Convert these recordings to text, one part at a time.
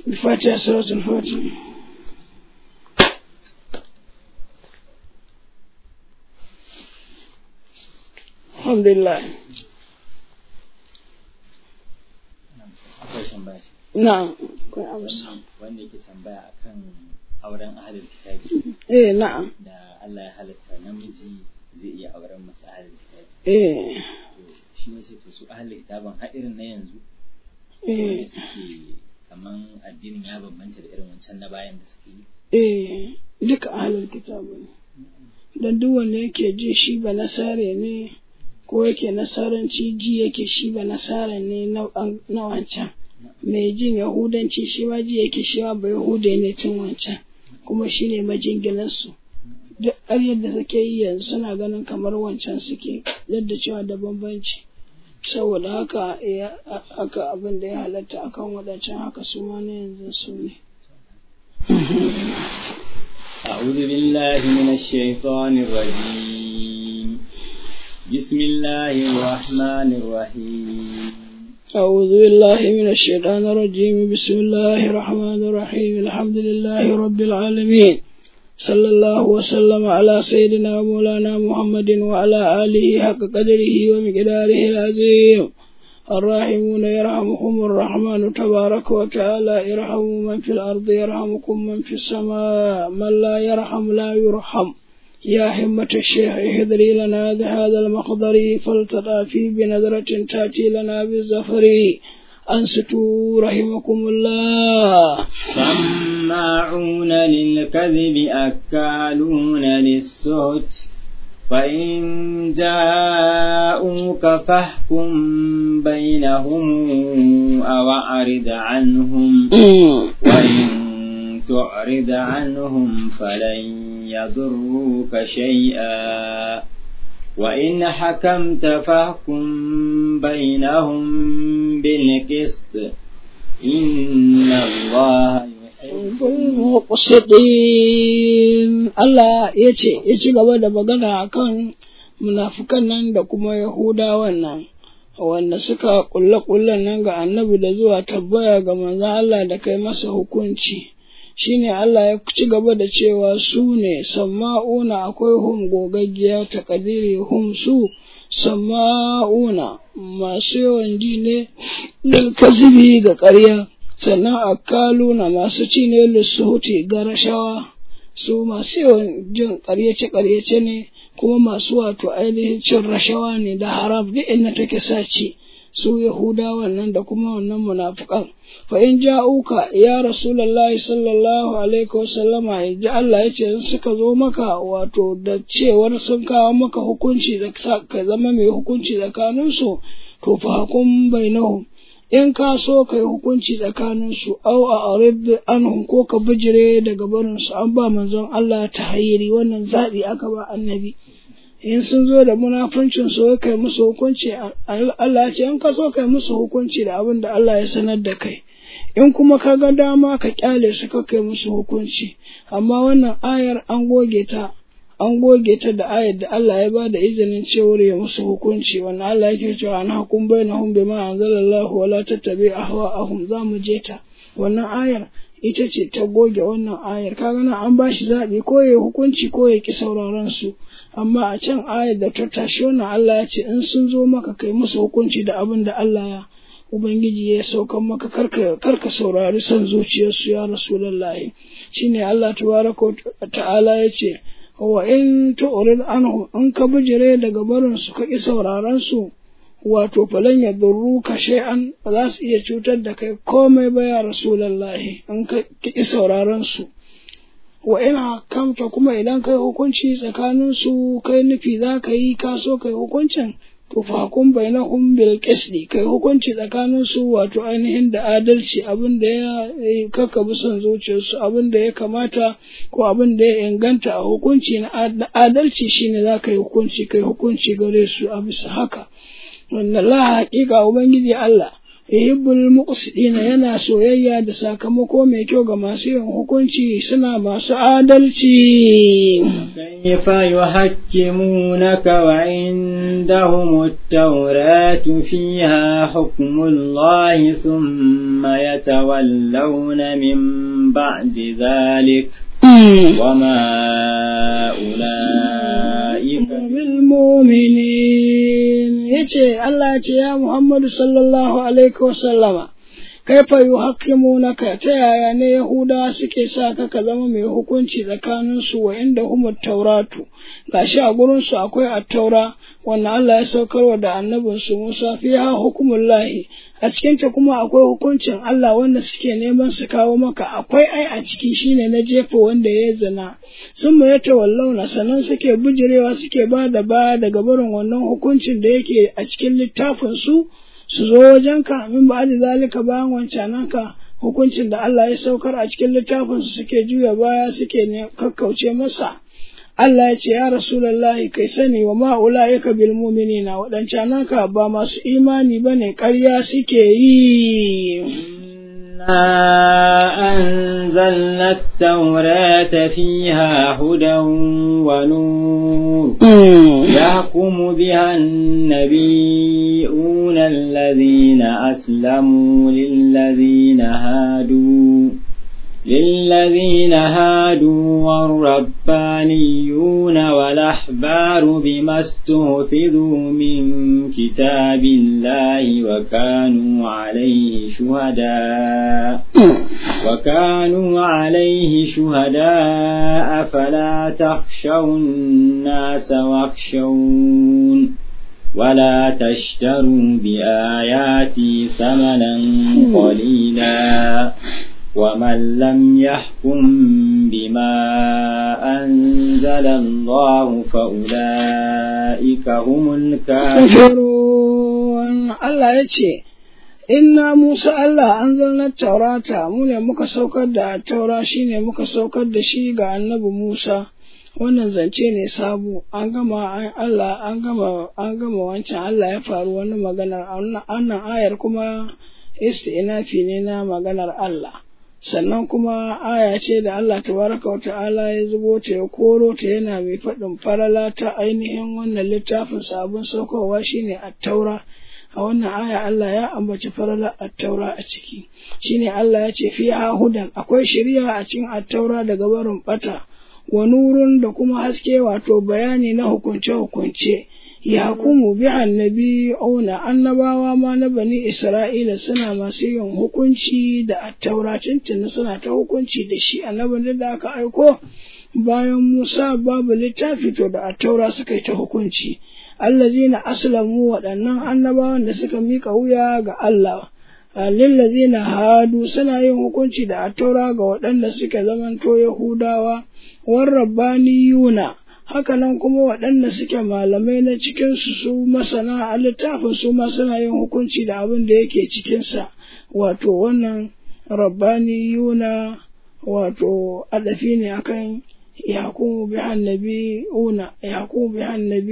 الفاتحة سورة الفاتحة الحمد لله akwai tambaya نعم كن أمس wanda yake tambaya akan auren ahalin kitabi إيه نعم da Allah ya halatta namiji zai iya auren mace ahalin kitabi إيه to shi ne sai to su ahalin kitabin har irin na yanzu إيه wanda suke kaman addinin ya bambanta da irin wancan na bayan da suke yi eh duka ahalin kitabu ne don duk wanda yake ji shi ba nasare ne ko yake nasaranci ji yake shi ba nasara ne na na wancan mai jin yahudanci shi ma ji yake shi ma ba yahuda ne tun wancan kuma shi ne majinginansu duk ƙaryar da suke yi yanzu suna ganin kamar wancan suke yadda cewa da bambanci saboda haka ya haka abin da ya halatta akan waɗancan haka su ma na yanzu su ne أعوذ بالله من الشيطان الرجيم بسم الله الرحمن الرحيم أعوذ بالله من الشيطان الرجيم بسم الله الرحمن الرحيم الحمد لله رب العالمين صلى الله وسلم على سيدنا مولانا محمد وعلى آله حق قدره ومقداره العظيم الراحمون يرحمكم الرحمن تبارك وتعالى ارحموا من في الأرض يرحمكم من في السماء من لا يرحم لا يرحم يا همة الشيخ اهدري لنا هذا المقدر فلتضافي بنظرة تأتي لنا بالزفر أنستوا رحمكم الله سماعون للكذب أكالون للسهت فإن جاءوك فاحكم بينهم أو أعرض عنهم وإن تعرض عنهم فلن يضروك شيئا وإن حكمت فاحكم بينهم بالقسط إن الله يحب muqsitin Allah ya ce ya ci gaba da magana akan munafukan nan da kuma Yahudawan nan wanda suka kulle kullen nan ga annabi da zuwa tabbaya ga manzon Allah da kai masa hukunci shine Allah ya ci gaba da cewa su ne samma'una akwai hum gogaggiya takadiri hum su samma'una masu yawan ji ne lil kazibi ga ƙarya sannan akaluna masu ci ne lissuhuti ga rashawa su masu yawan jin ƙaryace-ƙaryace ne kuma masu wato ainihin cin rashawa ne da haram duk inda take saci su yahudawan nan da kuma wannan munafukan fa in ja'uka ya rasulullahi sallallahu alaihi wasallama ji Allah ya ce suka zo maka wato da cewar sun kawo maka hukunci da ka zama mai hukunci tsakaninsu to fa hukum bainahum in ka so ka yi hukunci tsakaninsu au a arid anhum ko ka bijire daga barinsu an ba manzon Allah ta hayiri wannan zaɓi aka ba annabi in sun zo da munafuncin so kai musu hukunci Allah ce in ka so kai musu hukunci da abin da Allah ya sanar da kai in kuma ka ga dama ka kyale su ka kai musu hukunci amma wannan ayar an goge ta an goge ta da ayar da Allah ya ba da izinin cewar ya musu hukunci wannan Allah yake cewa na hukum bainahum bima anzalallahu wala tattabi ahwa'ahum za mu je ta wannan ayar ita ce ta goge wannan ayar kaga nan an ba shi zaɓi ko ya hukunci ko ya ki sauraron su amma a can ayar da ta tashi wannan Allah ya ce in sun zo maka kai musu hukunci da abin da Allah ya Ubangiji ya saukan maka karka karka saurari son zuciyarsu ya Rasulullahi shine Allah tabaraka ta'ala ya ce wa in tu'rid anhum in ka bijire daga barin su ka ki sauraron su wato falan ya durru ka shay'an ba za su iya cutar da kai komai ba ya Rasulullahi in ka ki sauraron su wa ina kamta kuma idan kai hukunci tsakanin su kai nufi za ka yi ka so kai hukuncin to fa hukum bainahum bil qisdi kai hukunci tsakanin su wato ainihin da adalci abin da ya kaka bi son zuciyarsu abin da ya kamata ko abin da ya inganta a hukunci na adalci shine za ka yi hukunci kai hukunci gare su a bisa haka wanda la haƙiƙa ubangiji Allah yuhibbul muqsidina yana soyayya da sakamako mai kyau ga masu yin hukunci suna masu adalci كيف يحكمونك وعندهم التوراة فيها حكم الله ثم يتولون من بعد ذلك وما أولئك بالمؤمنين yace Allah ce ya Muhammadu sallallahu alaihi wasallama kaifa yuhaqqimunaka ta yaya ne Yahuda suke sa ka ka zama mai hukunci tsakanin su wa inda humut tauratu gashi a gurin su akwai at-taura wannan Allah ya saukarwa da annabin su Musa fiha hukumullahi a cikin ta kuma akwai hukuncin Allah wanda suke neman su kawo maka akwai ai a ciki shine na jefa wanda ya zina sun mu yata wallauna sannan suke bujirewa suke ba da baya daga barin wannan hukuncin da yake a cikin littafin su su zo wajenka min ba da zalika bayan wancananka hukuncin da Allah ya saukar a cikin littafin su suke juya baya suke ne kakkauce masa Allah ya ce ya Rasulullahi kai sani wa ma'ula'ika bil mu'minina waɗancananka ba masu imani bane ƙarya suke yi أنزلنا التوراة فيها هدى ونور يحكم بها النبيون الذين أسلموا للذين هادوا للذين هادوا والربانيون والأحبار بما استحفظوا من كتاب الله وكانوا عليه شهداء وكانوا عليه شهداء فلا تخشوا الناس واخشون ولا تشتروا بآياتي ثمنا قليلا ومن لم يحكم بما أنزل الله فأولئك هم الكافرون الله يتي inna Musa Allah an zalnar taurata mu ne muka saukar da taura shi ne muka saukar da shi ga annabi Musa wannan zance ne sabo an gama Allah an gama an gama wancan Allah ya faru wani maganar annan ayar kuma istinafi ne na maganar Allah sannan kuma aya ce da Allah tabaraka wa ta'ala ya zubo ta ya koro ta yana mai faɗin farala ta ainihin wannan littafin sabon saukowa shine at-taura a wannan aya Allah ya ambaci farala at-taura a ciki shine Allah ya ce fi hudan akwai shari'a a cikin at-taura daga barin bata wa nurun da kuma haske wato bayani na hukunce-hukunce yakumu bi annabi auna annabawa ma na bani isra'ila suna masu yin hukunci da attaura tuntuni suna ta hukunci da shi annabin da aka aiko bayan musa babu littafi to da attaura suka yi ta hukunci allazina aslamu waɗannan annabawan da suka mika wuya ga Allah lillazina hadu suna yin hukunci da attaura ga waɗanda suka zamanto yahudawa warrabbaniyuna haka nan kuma waɗanda suke malamai na cikinsu su masana a littafin su ma suna yin hukunci da abin da yake cikinsa wato wannan rabbaniyuna wato adafi ne akan yakumu bi annabiyuna yakumu bi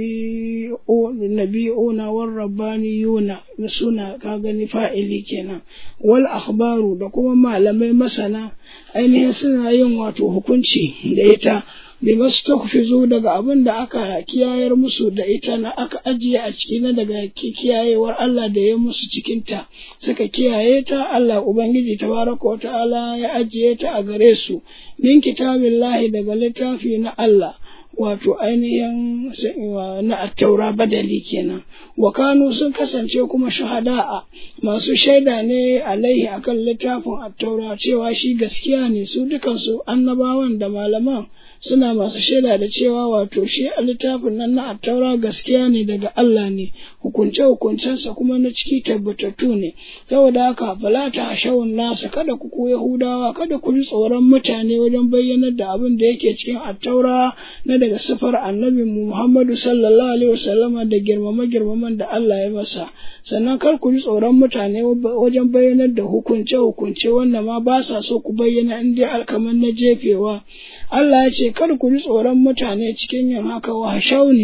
annabiyuna war rabbaniyuna suna ka gani fa'ili kenan wal akhbaru da kuma malamai masana ainihin suna yin wato hukunci da ita bi masu daga abin da aka kiyayar musu da ita na aka ajiye a ciki na daga kiyayewar Allah da ya musu cikinta suka kiyaye ta Allah Ubangiji tabaraka wa ta'ala ya ajiye ta a gare su min kitabillahi daga littafi na Allah wato ainihin na attaura badali kenan wa kanu sun kasance kuma shahada'a masu shaida ne alaihi akan littafin attaura cewa shi gaskiya ne su dukansu annabawan da malaman suna masu shaida da cewa wato shi a littafin nan na attaura gaskiya ne daga Allah ne hukunce hukuncensa kuma na ciki tabbatattu ne saboda haka fala ta hashawun nasa kada ku ku yahudawa kada ku ji tsoron mutane wajen bayyanar da abin da yake cikin attaura na daga sifar annabi Muhammadu sallallahu alaihi wasallama da girmama girmaman da Allah ya masa sannan kar ku ji tsoron mutane wajen bayyanar da hukunce hukunce wanda ma ba sa so ku bayyana in dai alkaman na jefewa Allah ya ce kar ku ji tsoron mutane cikin yin haka wa shauni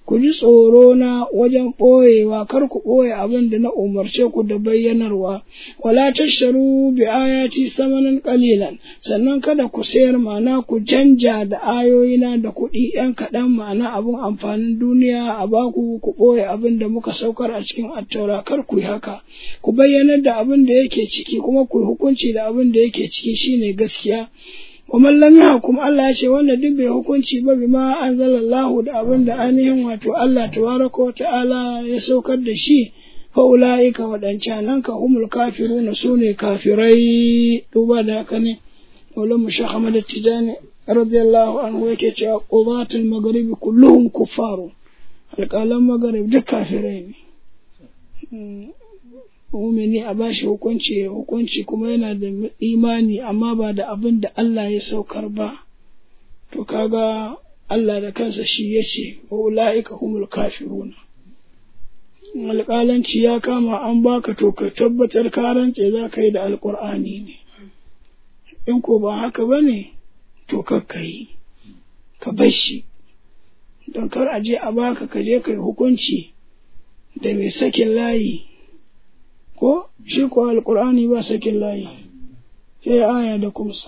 ku ji tsoro na wajen ɓoyewa kar ku ɓoye abin da na umarce ku da bayyanarwa wala tasharu bi ayati samanan qalilan sannan kada ku sayar ma'ana ku canja da ayoyina da kuɗi ɗan kaɗan ma'ana abin amfanin duniya a baku ku ɓoye abin da muka saukar a cikin attaura kar ku yi haka ku bayyanar da abin da yake ciki kuma ku yi hukunci da abin da yake ciki shine gaskiya kuma lam yahkum Allah ya ce wanda duk bai hukunci ba bima anzalallahu da abin da ainihin wato Allah tabaraka wa ta'ala ya saukar da shi fa ulaika wadancan ka humul kafiruna sune kafirai duba da haka ne wala mushah Ahmad Tijani radiyallahu anhu yake cewa qubatul magharibi kulluhum kuffaru alƙalan magharib duk kafirai ne mumini a bashi hukunci hukunci kuma yana da imani amma ba da abin da Allah ya saukar ba to kaga Allah da kansa shi ya ce wa ula'ika humul kafiruna alƙalanci ya kama an baka to ka tabbatar ka rantse za ka yi da alƙur'ani ne in ko ba haka ba ne to kakka yi ka bar shi don kar a je a baka ka je ka yi hukunci da mai sakin layi ko shi ko alkur'ani ba sakin layi sai aya da kumsa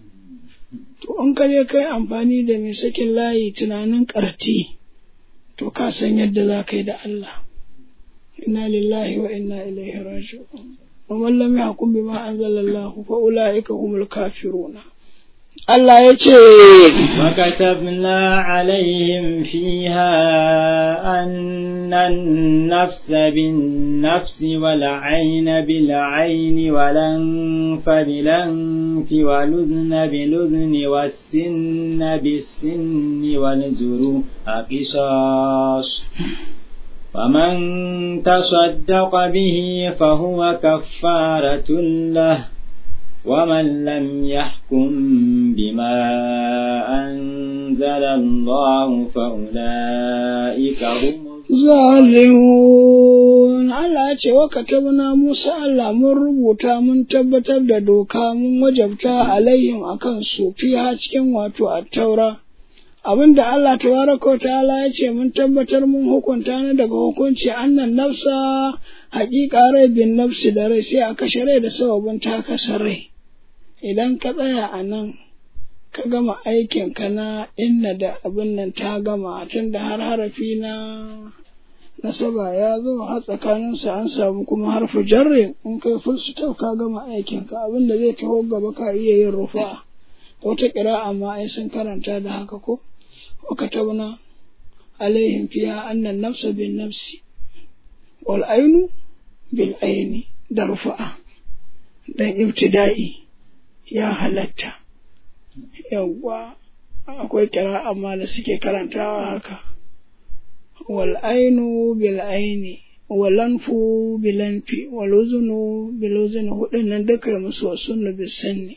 to in ka je kai amfani da mai sakin layi tunanin karti to ka san yadda za ka yi da Allah inna lillahi wa inna ilaihi raji'un wa man lam yahkum bima anzalallahu fa ulaika humul kafiruna Allah ya ce, وكتبنا عليهم فيها أن النفس بالنفس والعين بالعين والأنف بالأنف والأذن بالأذن والسن بالسن والجروح قصاص ومن تصدق به فهو كفارة له ومن لم يحكم بما أنزل الله فأولئك هم zalimun Allah ce wa katabna Musa Allah mun rubuta mun tabbatar da doka mun wajabta alaihim akan su fiha cikin wato at-taura abinda Allah tabaraka wa ta'ala ya ce mun tabbatar mun hukunta ni daga hukunci annan nafsa haƙiƙa rai bin nafsi da rai sai a kashe rai da sababin ta kasa rai idan ka tsaya a nan ka gama aikin ka na inna da abin nan ta gama tun da har harafi na nasaba ya zo har tsakaninsa an samu kuma harfi jarri in kai full stop ka gama aikin ka abin da zai taho gaba ka iya yin rufa wata ƙira'a ma ai sun karanta da haka ko wa katabna alaihim fiha annan nafsa bin nafsi wal ainu bil aini da rufa'a dan ibtida'i ya halatta yawwa akwai kira amma da suke karantawa haka wal ainu bil aini wal anfu bil anfi wal uzunu bil uzuni hudun nan duka musu wasunnu bis sanni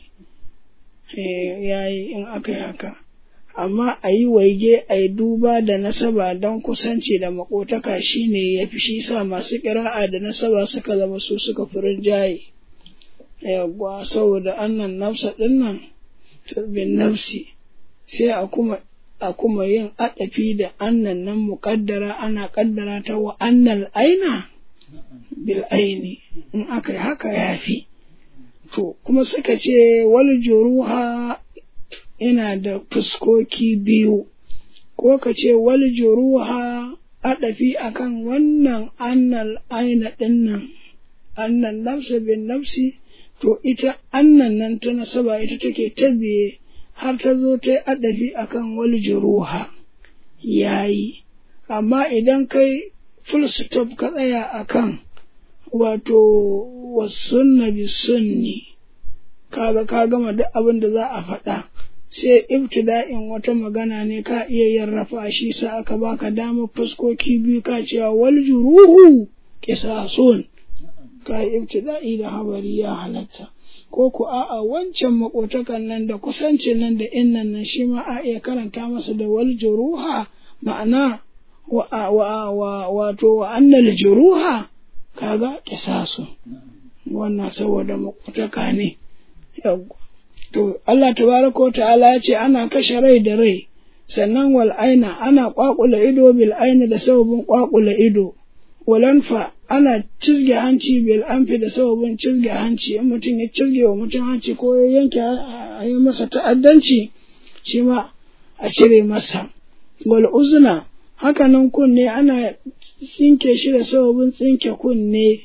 yayi in aka yi haka amma a yi waige a yi duba da nasaba don kusanci da makotaka shine ya fi shi sa masu kira'a da nasaba suka zama su suka furin jaye yawwa saboda annan nafsa ɗin nan bin nafsi sai a kuma a kuma yin adafi da annan nan muƙaddara ana ƙaddara ta wa annal aina bil aini in aka yi haka ya fi to kuma suka ce wal juruha ina da fuskoki biyu ko ka ce wal juruha adafi akan wannan annal aina ɗin nan annan nafsa bin nafsi to ita annan nan ta nasaba ita take ta biye har ta zo ta yi adabi akan wal juruha yayi amma idan kai full stop ka tsaya akan wato wasunna bi sunni kaga ka gama duk abin da za a faɗa sai ibtida'in wata magana ne ka iya yin rafa shi sa aka baka damar fuskoki biyu ka cewa wal juruhu qisasun ka yi ibtida'i da habari ya halatta ko ku a'a wancan makotakan nan da kusancin nan da innan nan shi ma a iya karanta masa da wal juruha ma'ana wa wa wa wato wa annal juruha kaga kisasu wannan saboda makotaka ne to Allah tabaraka wa ta'ala ya ce ana kashe rai da rai sannan wal aina ana kwakula ido bil aina da sababin kwakula ido walanfa ana cizge hanci bil anfi da sababin cizge hanci in mutum ya cizge wa mutum hanci ko ya yanke a yi masa ta'addanci shi ma a cire masa wal uzna hakanan kunne ana tsinke shi da sababin tsinke kunne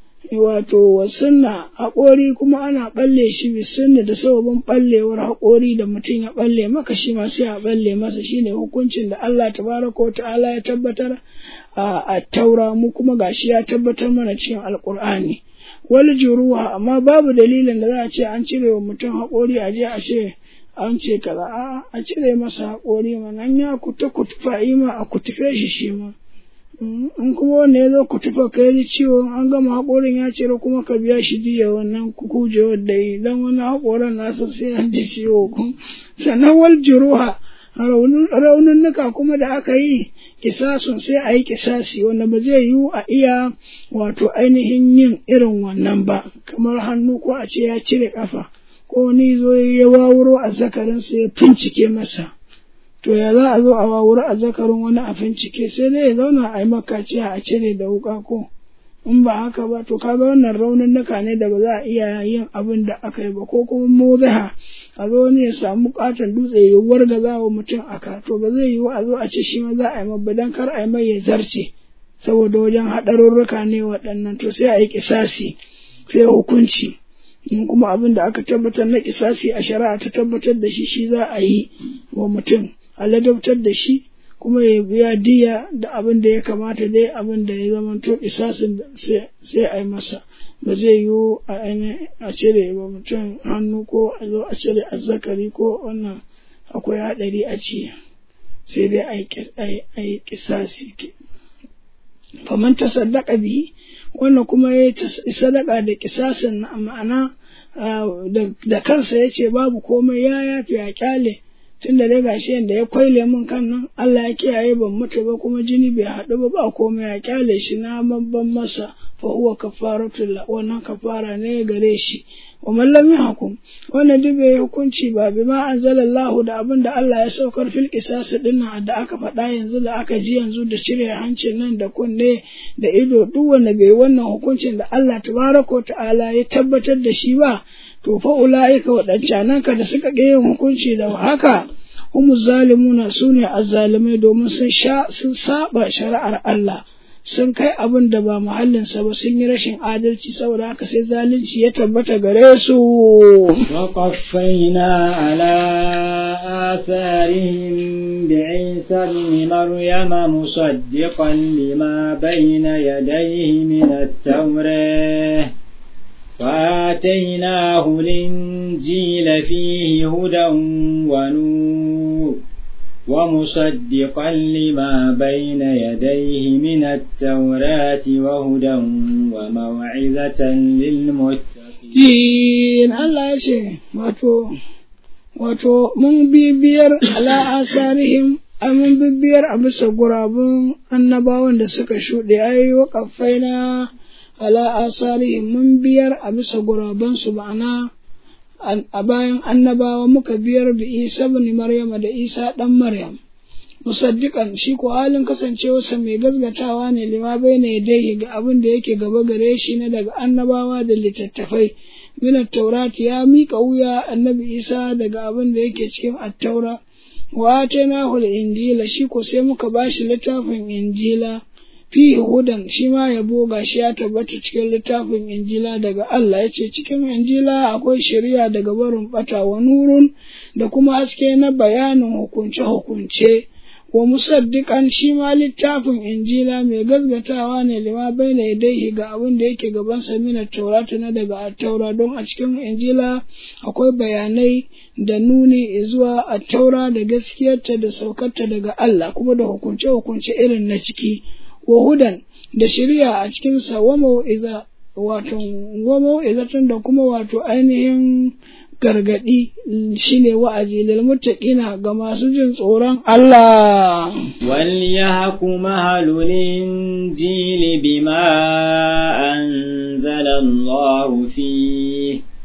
wato wasunna haƙori kuma ana ɓalle shi bisunna da sababin ɓallewar haƙori da mutum ya ɓalle maka shi ma sai a ɓalle masa shine hukuncin da Allah tabaraka ta'ala ya tabbatar a taura mu kuma gashi ya tabbatar mana cikin alƙur'ani wal juruha amma babu dalilin da za a ce an cire wa mutum haƙori a je a ce an ce kaza a a cire masa haƙori mana ya kuta kutufa ima a kutufe shi shi ma in kuma wanda ya zo kutufa ka yi ciwo an gama haƙorin ya cire kuma ka biya shi diya wannan kujewar da yi don wani haƙorin nasa sai an ji ciwo sannan wal juruha raununuka kuma da aka yi kisasun sai a yi kisasi wanda ba zai yiwu a iya wato ainihin yin irin wannan ba kamar hannu ko a ce ya cire kafa ko wani zo ya wawuro a zakarinsa ya fincike masa to ya za a zo a wawuro a zakarin wani a fincike sai dai ya zauna a yi makaciya a cire da wuka ko in ba haka ba to kaga wannan raununuka ne da ba za a iya yin abin da aka yi ba ko kuma mozaha a zo ne ya samu katon dutse ya warga za wa mutum aka to ba zai yiwu a zo a ce shi ma za a yi mabba dan kar a yi mai ya zarce saboda wajen haɗarurruka ne waɗannan to sai a yi kisasi sai hukunci in kuma abin da aka tabbatar na kisasi a shari'a ta tabbatar da shi shi za a yi wa mutum a ladabtar da shi kuma ya biya diya da abin da ya kamata dai abin da ya zama to kisasin sai a yi masa ba zai yiwu a cire ba mutum hannu ko a zo a cire azzakari ko wannan akwai haɗari a ci sai dai a yi kisasi faman ta sadaka bihi wannan kuma ya yi sadaka da kisasin na ma'ana da kansa ya ce babu komai ya yafi a kyale tun da dai gashi yadda ya kwaile min kan nan Allah ya kiyaye ban mutu ba kuma jini bai haɗu ba ba komai ya kyale shi na babban masa fa huwa kafaratul wannan kafara ne gare shi wa man lam yahkum wannan duk bai hukunci ba bi ma anzalallahu da abin da Allah ya saukar fil qisas din da aka faɗa yanzu da aka ji yanzu da cire hancin nan da kunne da ido duk wanda bai wannan hukuncin da Allah tabaraka ta'ala ya tabbatar da shi ba to fa ula'ika waɗancanan ka da suka ƙi yin hukunci da haka humu zalimuna su ne azzalimai domin sun sha sun saba shari'ar Allah sun kai abin da ba muhallinsa ba sun yi rashin adalci saboda haka sai zalunci ya tabbata gare su وقفينا على آثارهم بعيسى ابن مريم مصدقا لما بين يديه من التوراة وآتيناه الإنجيل فيه هدى ونور ومصدقا لما بين يديه من التوراة وهدى وموعظة للمتقين الله يشي واتو wato mun bibiyar ala asarihim ai mun bibiyar a bisa gurabun annabawan da suka shuɗe ai waƙafai na ala asarihim mun biyar a bisa gurabansu ma'ana a bayan annabawa muka biyar da isa bin maryama da isa ɗan maryam musaddiƙan shi ko halin kasancewarsa mai gazgatawa ne lima bai na dai ga abin da yake gaba gare shi na daga annabawa da littattafai min taurati ya miƙa wuya annabi isa daga abin da yake cikin attaura wa atainahu injila shi ko sai muka bashi littafin injila fihi hudan shi ma yabo gashi ya tabbata cikin littafin injila daga Allah ya ce cikin injila akwai shari'a daga barin bata wa nurun da kuma haske na bayanin hukunce-hukunce wa musaddiqan shi ma littafin injila mai gazgatawa ne lima baina yadaihi ga abin da yake gaban sa mina taurata na daga attaura don a cikin injila akwai bayanai da nuni zuwa attaura da gaskiyarta da saukarta daga Allah kuma da hukunce-hukunce irin na ciki wa hudan da shirya a cikinsa wa mau'iza wato wa mau'izatun da kuma wato ainihin gargadi shine wa'azi lil muttaqina ga masu jin tsoron Allah wal yahkum ahlul injili bima anzala Allah fihi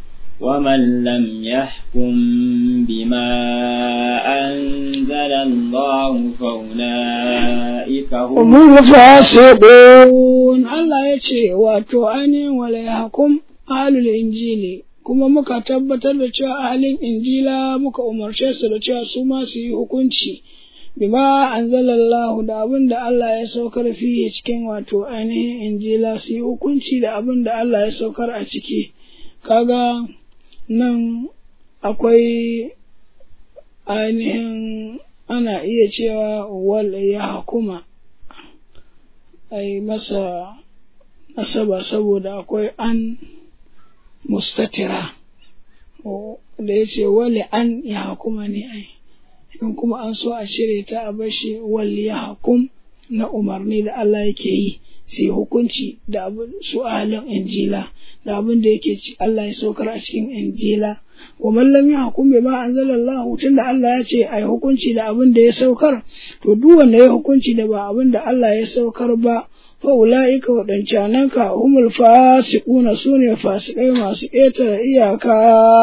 ومن لم يحكم بما أنزل الله فأولئك هم Umul fasiqun Allah ya ce wato ainihin wala yahkum ahlul injili kuma muka tabbatar da cewa ahlin injila muka umarce su da cewa su ma su yi hukunci bima anzalallahu da abin da Allah ya saukar fiye cikin wato ainihin injila su yi hukunci da abin da Allah ya saukar a ciki kaga nan akwai ainihin ana iya cewa wal ya hukuma a yi masa nasaba saboda akwai an mustatira da ya ce wali an ya hukuma ne ai in kuma an so a cire ta a bashi wal ya hukum na umarni da Allah yake yi sai hukunci da abin su ahalin injila da abin da yake ci Allah ya saukar a cikin injila wa man lam yahkum bima anzalallahu tunda Allah ya ce ai hukunci da abin da ya saukar to duk wanda ya hukunci da ba abin da Allah ya saukar ba fa ulaika wadancanan ka humul fasiquna sune fasikai masu ƙetare iyaka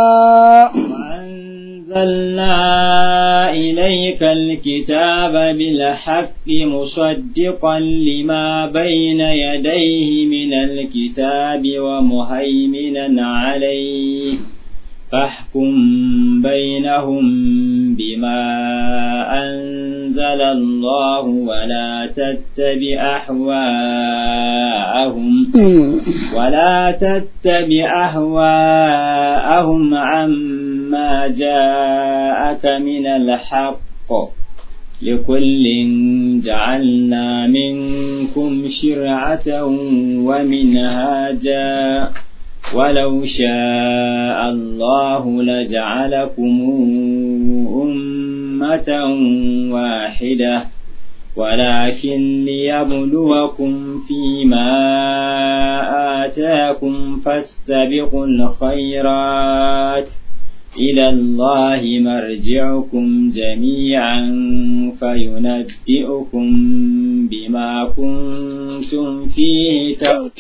وأنزلنا إليك الكتاب بالحق مصدقا لما بين يديه من الكتاب ومهيمنا عليه فاحكم بينهم بما أنزل الله ولا تتبع أهواءهم ولا تتبع أهواءهم عما جاءك من الحق لكل جعلنا منكم شرعة ومنهاجا ولو شاء الله لجعلكم أمة واحدة ولكن ليبلوكم فيما آتاكم فاستبقوا الخيرات إلى الله مرجعكم جميعا فينبئكم بما كنتم فيه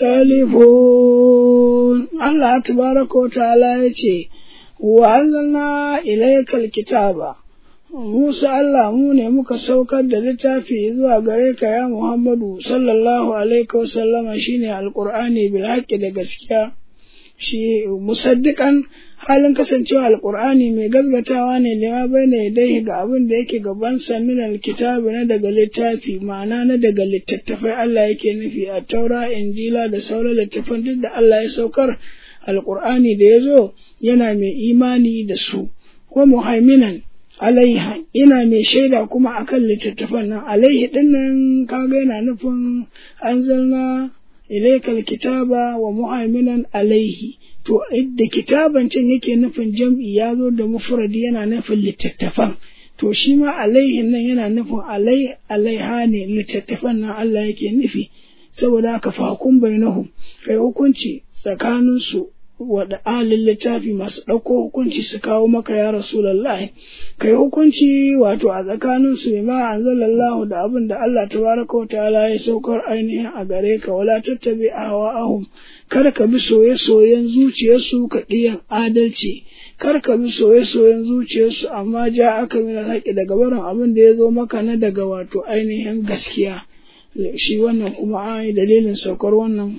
تختلفون الله تبارك وتعالى يتي وأنزلنا إليك الكتاب Musa Allah mu ne muka saukar da littafi zuwa gare ka ya Muhammadu sallallahu alaihi wasallama shine alqur'ani bil haqqi da gaskiya shi musaddiqan halin kasancewa alqur'ani mai gazgatawa ne lima baina yadayhi ga abin da yake gaban sa min alkitabi na daga littafi ma'ana na daga littattafai Allah yake nufi a taura injila da sauran littattafan duk da Allah ya saukar alqur'ani da ya zo yana mai imani da su ko muhaiminan alaiha ina mai shaida kuma akan littattafan nan alaihi din nan kaga yana nufin anzalna ilaikal kitaba wa muhaiminan alaihi to idda kitaban can yake nufin jam'i ya zo da mufradi yana nufin littattafan to shi ma alaihin nan yana nufin alai alaiha ne littattafan nan Allah yake nufi saboda haka fakun bainahum kai hukunci tsakanin su wada alin littafi masu ɗauko hukunci su kawo maka ya Rasulallah kai hukunci wato a tsakanin su ma anzalallahu da abin da Allah tabaraka wa ta'ala ya saukar ainihin a gare ka wala tattabi ahwa'ahum kar ka bi soye-soyen zuciyarsu ka ɗiyan adalci kar ka bi soye-soyen zuciyarsu amma ja aka mina haƙi daga barin abin da ya zo maka na daga wato ainihin gaskiya shi wannan kuma ai dalilin saukar wannan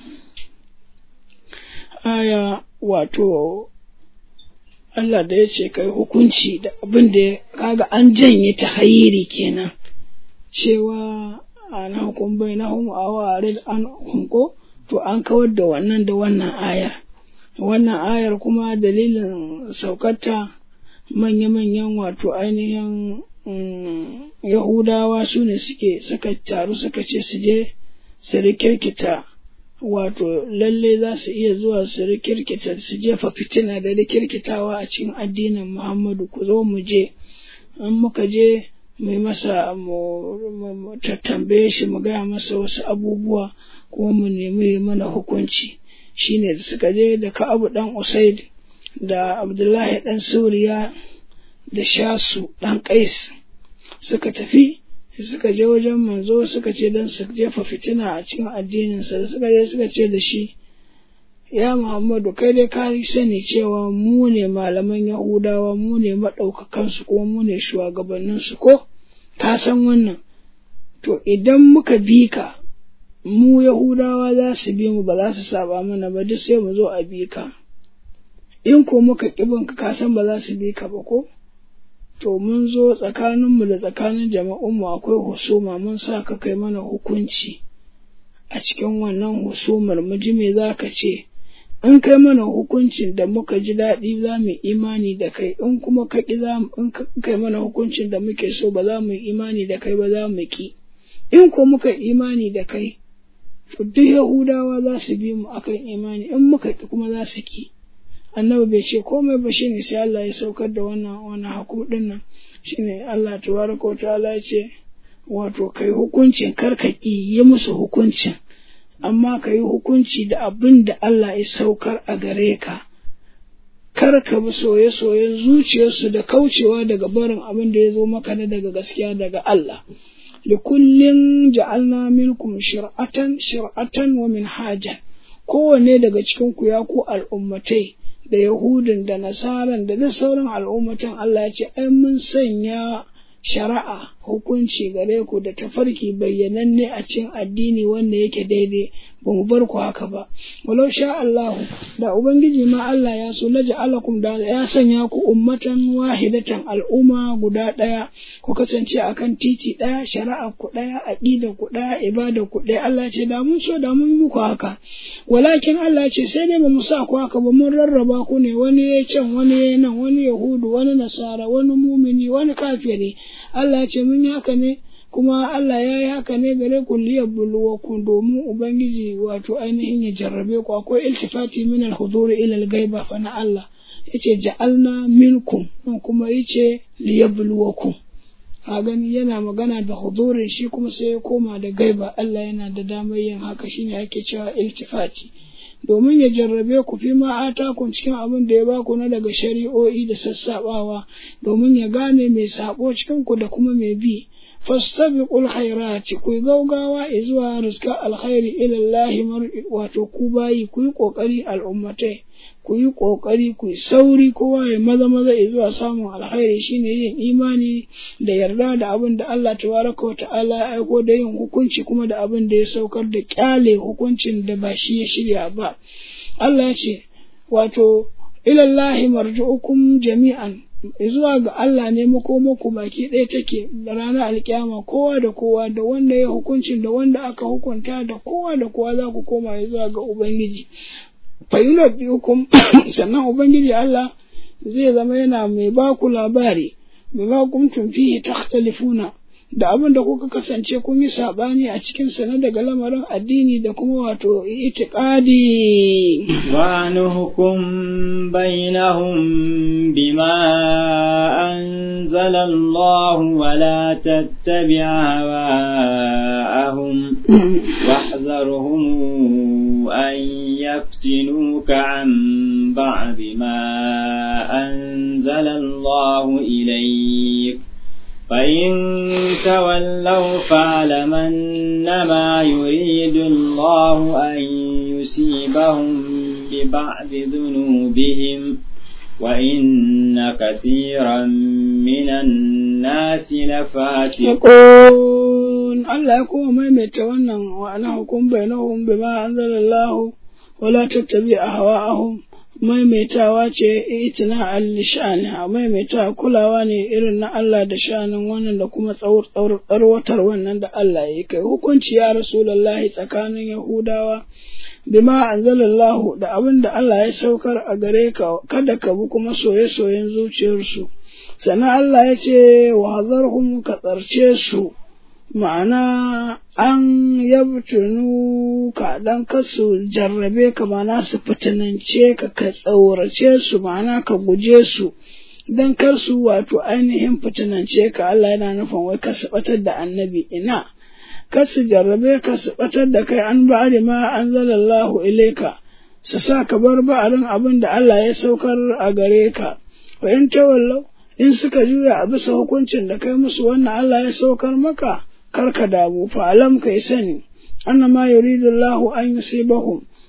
aya wato Allah da ya ce kai hukunci da abin da kaga an janye ta hayiri kenan cewa ana hukum bai na hum awarid an hunko to an kawar da wannan da wannan ayar wannan ayar kuma dalilin saukarta manya-manyan wato ainihin yahudawa su ne suke suka taru suka ce su je su rikirkita wato lalle za su iya zuwa su rikirkita su jefa fitina da rikirkitawa a cikin addinin Muhammadu ku zo mu je an muka je mu masa mu tattambaye shi mu gaya masa wasu abubuwa kuma mu nemi mana hukunci shine da suka je da Ka'abu dan Usaid da Abdullahi dan Suriya da Shasu dan Qais suka tafi suka je wajen manzo suka ce don su jefa fitina a cikin addininsa da suka je suka ce da shi ya Muhammadu kai dai ka sani cewa mu ne malaman Yahudawa mu ne maɗaukakansu kuma mu ne shugabanninsu ko ka san wannan to idan muka bi ka mu Yahudawa za su bi mu ba za su saba mana ba duk sai mu zo a bi ka in ko muka ƙibin ka ka san ba za su bi ka ba ko to mun zo tsakaninmu da tsakanin jama'unmu akwai husuma mun sa ka kai mana hukunci a cikin wannan husumar mu ji me za ka ce in kai mana hukuncin da muka ji daɗi za mu imani da kai in kuma ka ƙi za in kai mana hukuncin da muke so ba za mu imani da kai ba za mu ƙi in ko muka imani da kai to duk yahudawa za su bi mu akan imani in muka ƙi kuma za su ƙi annabi bai ce komai ba shine sai Allah ya saukar da wannan wannan hakum din nan shine Allah tabaraka wa ta'ala ya ce wato kai hukuncin karkaki yi musu hukuncin amma ka yi hukunci da abin da Allah ya saukar a gare ka kar ka bi soye-soyen zuciyarsu da kaucewa daga barin abin da ya zo maka na daga gaskiya daga Allah likullin ja'alna minkum shir'atan shir'atan wa minhajan kowanne daga cikin ku ya ku al'ummatai da Yahudun da Nasaran da duk sauran al'ummatan Allah ya ce, ai mun sanya shari'a hukunci gare ku da tafarki bayyananne a cikin addini wanda yake daidai ba mu bar ku haka ba. Walau sha Allahu da Ubangiji ma Allah ya so laja alakum da ya sanya ku ummatan wahidatan al'umma guda ɗaya ku kasance akan titi ɗaya shari'a ku ɗaya aƙida ku ɗaya ibada ku ɗaya Allah ce da mun so da mun muku haka walakin Allah ce sai dai ba mu sa ku haka ba mun rarraba ku ne wani ya can wani ya nan wani yahudu wani nasara wani mumini wani kafiri Allah ce mun yi haka ne kuma Allah ya yi haka ne gare ku liyabluwa ku domin ubangiji wato ainihin ya jarrabe ku akwai iltifati min al-huduri ila al-ghaiba fa na Allah yace ja'alna minkum kuma yace liyabluwakum a gani yana magana da hudurin shi kuma sai ya koma da gaiba Allah yana da damar yin haka shine ake cewa iltifati domin ya jarrabe ku fi ma kun cikin abin da ya baku na daga shari'o'i da sassabawa domin ya gane mai sabo cikin ku da kuma mai bi fastabiqul khairati ku gaugawa zuwa rizqa alkhairi ila Allah wato ku bayi ku yi kokari al'ummatai ku yi kokari ku yi sauri kowa ya maza maza zuwa samun alkhairi shine yin imani da yarda da abin da Allah tabaraka wa ta'ala ya aiko da yin hukunci kuma da abin da ya saukar da kyale hukuncin da ba shi ya shirya ba Allah ya ce wato ilallahi marji'ukum jami'an zuwa ga Allah ne makomaku baki ɗaya take da ranar alkiyama kowa da kowa da wanda ya hukuncin da wanda aka hukunta da kowa da kowa za ku koma zuwa ga Ubangiji. Fayunar hukum sannan Ubangiji Allah zai zama yana mai ba ku labari, mai ba kuntum fihi takhtalifuna da abin da kuka kasance kun yi saɓani a cikin sa na daga lamarin addini da kuma wato itiqadi wa nuhukum bainahum bima anzala Allah wa la tattabi' hawa'ahum واحذرهم أن يفتنوك عن بعض ما أنزل الله إليك فإن تولوا فاعلم أنما يريد الله أن يصيبهم ببعض ذنوبهم وإن كثيرا من الناس لفاسقون Allah ya kuma maimaita wannan wa ana hukum bainahum bima anzalallahu wala tattabi ahwa'ahum maimaitawa ce itina al-sha'ani maimaitawa kulawa ne irin na Allah da sha'anin wannan da kuma tsarwatar wannan da Allah ya kai hukunci ya rasulullahi tsakanin yahudawa bima anzalallahu da abin da Allah ya saukar a gare ka kada ka bi kuma soye-soyen zuciyarsu sannan Allah ya ce wa hazarhum ka tsarce su ma'ana an yabtunu ka dan kasu jarrabe ka ma'ana su fitinance ka ka tsaurace su ma'ana ka guje su dan kar su wato ainihin fitinance ka Allah yana nufin wai ka su batar da annabi ina kar su jarrabe ka su batar da kai an ba'ari ma anzalallahu ilaika su sa ka bar ba'arin abin da Allah ya saukar a gare ka wa in tawallau in suka juya a bisa hukuncin da kai musu wannan Allah ya saukar maka karka damu fa alam kai sani annama yuridu Allah an yusibahum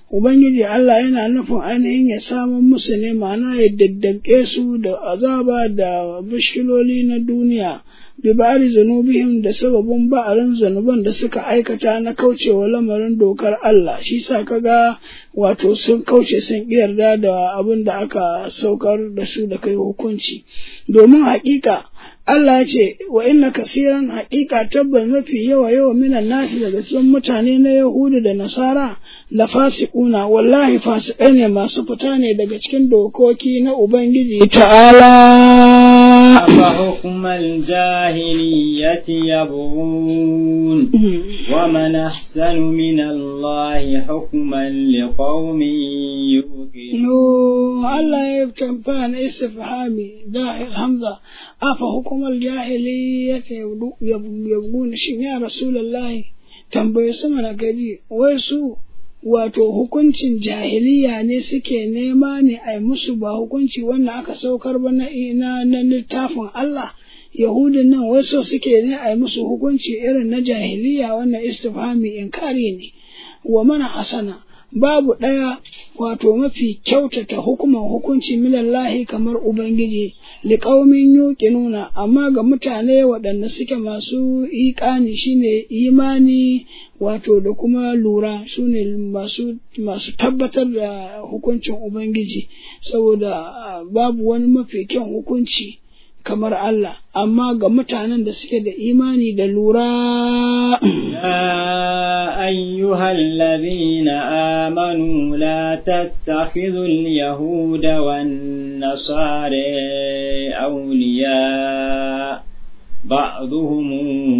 Ubangiji Allah yana nufin ainihin ya samun musu ne ma'ana ya daddabke su da azaba da bishiloli na duniya bi ba'ari zunubihim da sababin ba'arin zunuban da suka aikata na kaucewa lamarin dokar Allah shi sa kaga wato sun kauce sun yarda da abin da aka saukar da su da kai hukunci domin haƙiƙa Allah ya ce wa inna kasiran haƙiƙa tabbas mafi yawa yawa minan nasi daga cikin mutane na Yahudu da Nasara la fasiquna wallahi fasikai ne masu fita ne daga cikin dokoki na Ubangiji ta'ala أفحكم الجاهلية يبغون ومن أحسن من الله حكما لقوم يوقنون No, Allah ya tamfa na istifhami dahil hamza afa hukumar jahiliyyata yabguna shin ya rasulullahi tambaye su mana gari wai su wato hukuncin jahiliya ne suke nema ne a yi musu ba hukunci wannan aka saukar ba na na na littafin Allah Yahudin nan wai so suke ne a yi musu hukunci irin na jahiliya wannan istifhami inkari ne wa mana hasana babu ɗaya wato mafi kyautata hukuman hukunci minallahi kamar Ubangiji, liƙaumin yuƙi nuna, amma ga mutane waɗanda suke masu iƙani shine imani wato da kuma lura su ne masu, masu tabbatar da hukuncin Ubangiji, saboda babu wani mafi kyan hukunci. kamar Allah, amma ga mutanen da suke da imani da lura. يا أيها الذين آمنوا لا تتخذوا اليهود والنصارى أولياء بعضهم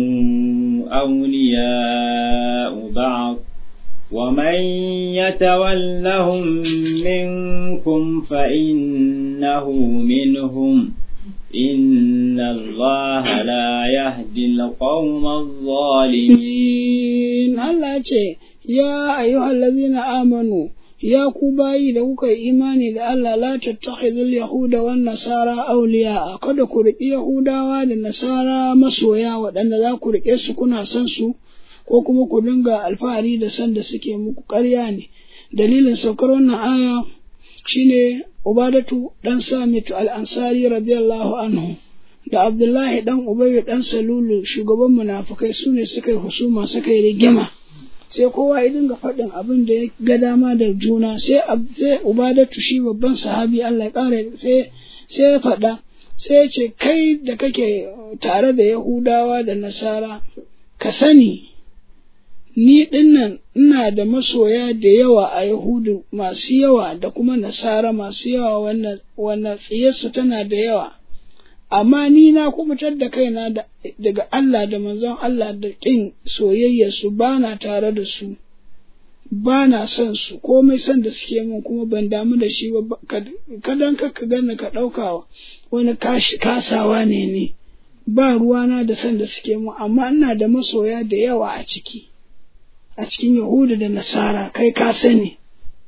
أولياء بعض ومن يتولهم منكم فإنه منهم إن الله لا يهدي القوم الظالمين Allah ce, Ya ayyuhal lazina amanu, ya ku bayi da kuka yi imani da Allah la tattakhidul yahuda wan nasara awliya kada ku riƙi yahudawa da nasara masoya waɗanda za ku riƙe su kuna son su ko kuma ku dinga alfahari da san da suke muku ƙarya ne dalilin saukar wannan aya shine Ubadatu ɗan Samit al'ansari radiyallahu anhu da Abdullahi ɗan Ubayyu ɗan Salulu shugaban munafukai su ne suka yi husuma suka yi rigima. Sai kowa ya dinga faɗin abin da ya ga dama da juna sai Ubadatu shi babban sahabi Allah ya ƙara sai sai ya faɗa sai ya ce kai da kake tare da Yahudawa da Nasara ka sani ni dinnan ina da masoya da yawa a Yahudu masu yawa da kuma Nasara masu yawa wannan tsiyarsu tana da yawa, amma ni na kubutar da kaina daga Allah da manzon Allah da ƙin soyayyarsu ba na tare da su, ba na son su, komai son da suke min kuma ban damu da shi ba, kadan ka gani ka ɗaukawa wani kasawa ne ne, ba ruwana da son da suke min, amma ina da masoya da yawa a ciki. a cikin Yahudu da Nasara kai ka sani.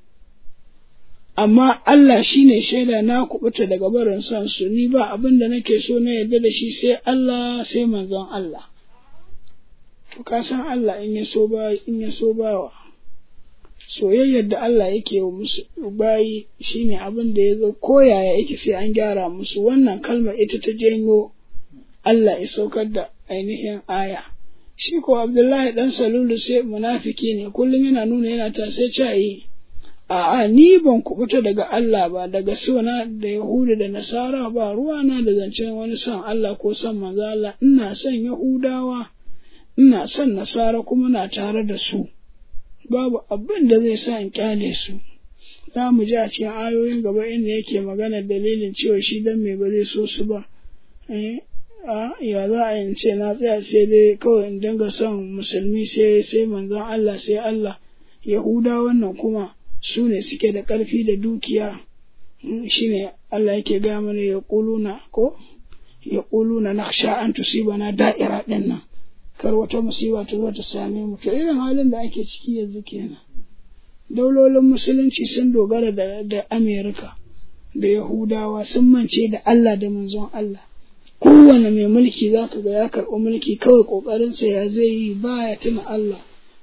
Amma Allah shi ne shaida na kubuta daga barin son su ni ba abin da nake so na yarda da shi sai Allah sai manzon Allah. To ka san Allah in ya so ba in ya so bawa. Soyayyar da Allah yake wa musu bayi shine abin da ya zo koyaya yake sai an gyara musu wannan kalmar ita ta janyo Allah ya saukar da ainihin aya. shi ko Abdullahi dan Salulu sai munafiki ne kullum yana nuna yana ta sai cayi a'a ni ban kubuta daga Allah ba daga suna da Yahudu da Nasara ba ruwana da zancen wani son Allah ko son manzo Allah ina son Yahudawa ina son Nasara kuma na tare da su babu abin da zai sa in kyale su za mu ji a cikin ayoyin gaba inda yake magana dalilin cewa shi dan me ba zai so su ba eh ya za a yin ce na tsaya sai dai kawai in dinga son musulmi sai sai manzon Allah sai Allah Yahuda wannan kuma su ne suke da ƙarfi da dukiya shine Allah yake ga mana ya ƙuluna ko ya ƙuluna na sha an na da'ira ɗin nan kar wata musiba ta zo ta same mu to irin halin da ake ciki yanzu kenan daulolin musulunci sun dogara da, da Amerika da Yahudawa sun mance da Allah da manzon Allah kowane mai mulki za ka ga ya karɓi mulki kawai ƙoƙarinsa ya zai yi ba ya tuna Allah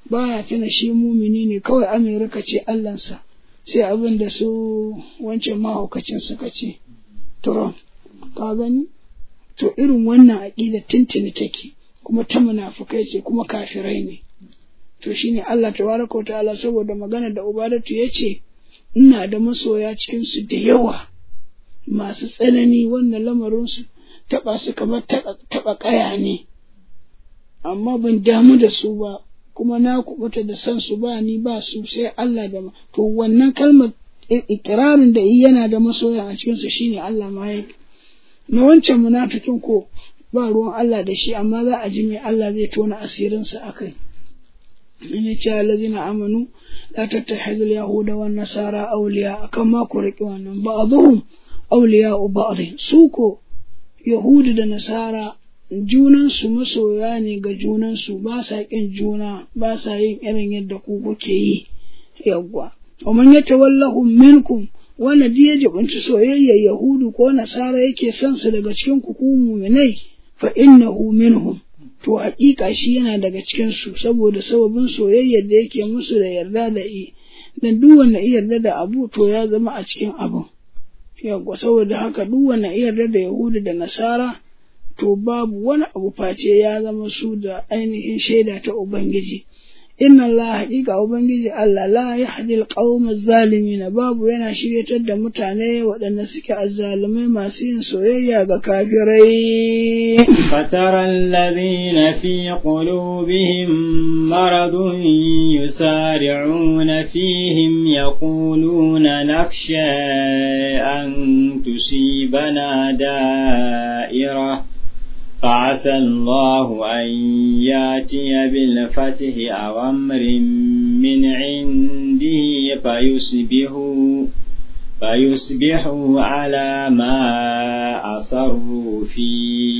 baya tuna shi mumini ne kawai Amerika ce Allahnsa sai abin da su wancan mahaukacin suka ce Trump ka gani to irin wannan aƙida tuntuni take kuma ta munafukai ce kuma kafirai ne to shine Allah tabaraka ta'ala saboda magana da Ubadatu ya ce ina da masoya cikin su da yawa masu tsanani wannan lamarinsu taɓa su kamar taɓa ƙaya ne amma ban damu da su ba kuma na kubuta da san su ba ni ba su sai Allah da ma to wannan kalmar ikirarin da yana da masoya a cikin su shine Allah ma ya na wancan munafikin ko ba ruwan Allah da shi amma za a ji me Allah zai tona asirin sa akai in ce allazina amanu la tattahidu al-yahuda wan nasara awliya akan ma ku riki wannan ba'dhum awliya ba'd su ko yahudu da nasara junansu masoya ne ga junansu ba sa ƙin juna ba sa yin irin yadda ku kuke yi yawwa wa man yatawallahu minkum wanda duk ya jibinci soyayyar yahudu ko nasara yake son su daga cikin ku ku mu'minai fa innahu minhum to haƙiƙa shi yana daga cikin su saboda sababin soyayyar da yake musu da yarda da i dan duk wanda ya yarda da abu to ya zama a cikin abun yawwa saboda haka duk wanda ya yarda da yahudu da nasara to babu wani abu face ya zama su da ainihin shaida ta Ubangiji. Inna Allah haƙiƙa Ubangiji Allah la ya haɗi alƙawar zalimi na babu yana shiryatar da mutane waɗanda suke azzalumai masu yin soyayya ga kafirai. فترى الذين في قلوبهم مرض يسارعون فيهم يقولون نخشى أن تصيبنا دائرة فعسى الله أن ياتي بالفتح أو أمر من عنده فيصبحوا فيصبحوا على ما أصروا في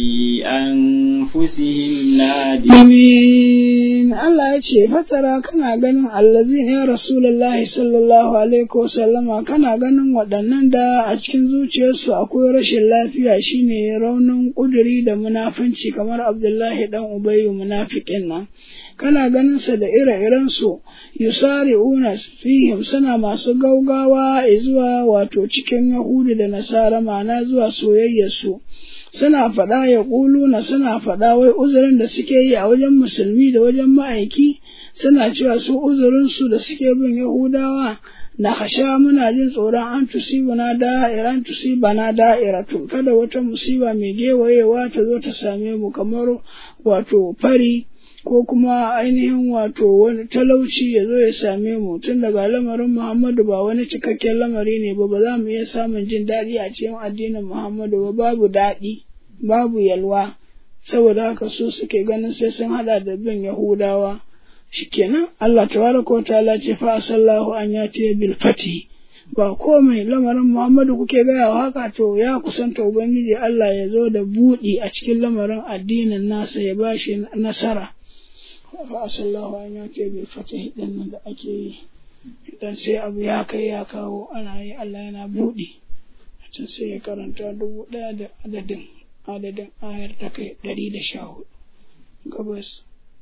أنفسهم نادمين Allah ya ce fatara kana ganin allazi ne Rasulullahi sallallahu alaihi wasallama kana ganin waɗannan da a cikin zuciyarsu akwai rashin lafiya shine raunin ƙuduri da munafunci kamar Abdullahi dan Ubayyu munafiqin nan kana ganin sa da ire-iren su yusari'una fihim suna masu gaugawa zuwa wato cikin Yahudu da Nasara ma'ana zuwa soyayyar su suna faɗa ya na suna faɗa wai uzurin da suke yi a wajen musulmi da wajen ma'aiki suna cewa su uzurinsu da suke bin Yahudawa na hasha muna jin tsoron an tusibu na da'ira an tusiba na da'ira tun kada wata musiba mai gewayewa ta zo ta same mu kamar wato fari ko kuma ainihin wato wani talauci ya zo ya same mu tun daga lamarin Muhammadu ba wani cikakken lamari ne ba ba za mu iya samun jin daɗi a cikin addinin Muhammadu ba babu daɗi babu yalwa saboda haka su suke ganin sai sun hada da bin Yahudawa shikenan Allah tabaraka wa ta'ala ce fa sallahu an ya ce bil fati ba komai lamarin Muhammadu kuke gaya wa haka to ya kusanta Ubangiji Allah ya zo da buɗi a cikin lamarin addinin nasa ya bashi nasara fa'asallahu an ya ce bai fata hidin nan da ake yi idan sai abu ya kai ya kawo ana yi Allah yana buɗe can sai ya karanta dubu ɗaya da adadin adadin ayar ta kai ɗari da sha hudu gabas